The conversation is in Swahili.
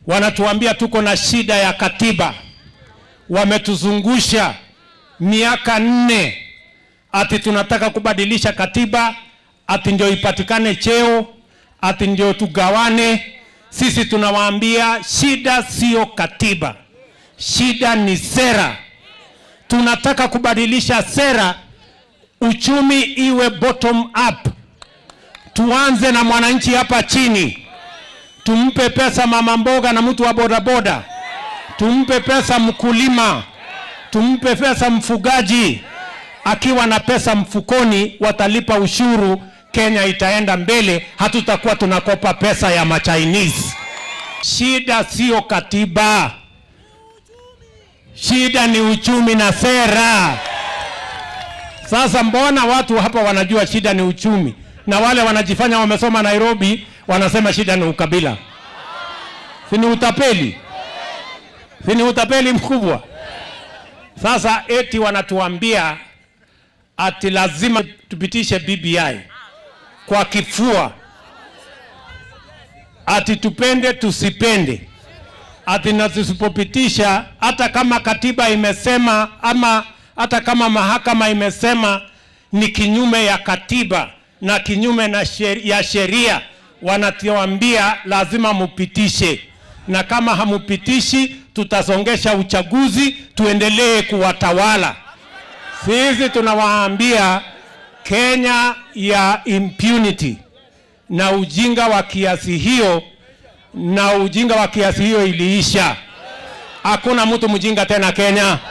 wanatuambia tuko na shida ya katiba. Wametuzungusha miaka nne, ati tunataka kubadilisha katiba, ati ndio ipatikane cheo, ati ndio tugawane. Sisi tunawaambia shida sio katiba, shida ni sera. Tunataka kubadilisha sera, uchumi iwe bottom up. Tuanze na mwananchi hapa chini, tumpe pesa mama mboga na mtu wa bodaboda, tumpe pesa mkulima, tumpe pesa mfugaji. Akiwa na pesa mfukoni, watalipa ushuru, Kenya itaenda mbele, hatutakuwa tunakopa pesa ya machinese. Shida sio katiba, shida ni uchumi na sera. Sasa mbona watu hapa wanajua shida ni uchumi na wale wanajifanya wamesoma Nairobi wanasema shida ni ukabila? Si ni utapeli? Si ni utapeli mkubwa? Sasa eti wanatuambia ati lazima tupitishe BBI kwa kifua, ati tupende tusipende, ati na tusipopitisha, hata kama katiba imesema ama hata kama mahakama imesema ni kinyume ya katiba na kinyume na sheri, ya sheria, wanatuambia lazima mupitishe, na kama hamupitishi tutasongesha uchaguzi, tuendelee kuwatawala. Sisi tunawaambia Kenya ya impunity na ujinga wa kiasi hiyo, na ujinga wa kiasi hiyo iliisha. Hakuna mtu mjinga tena Kenya.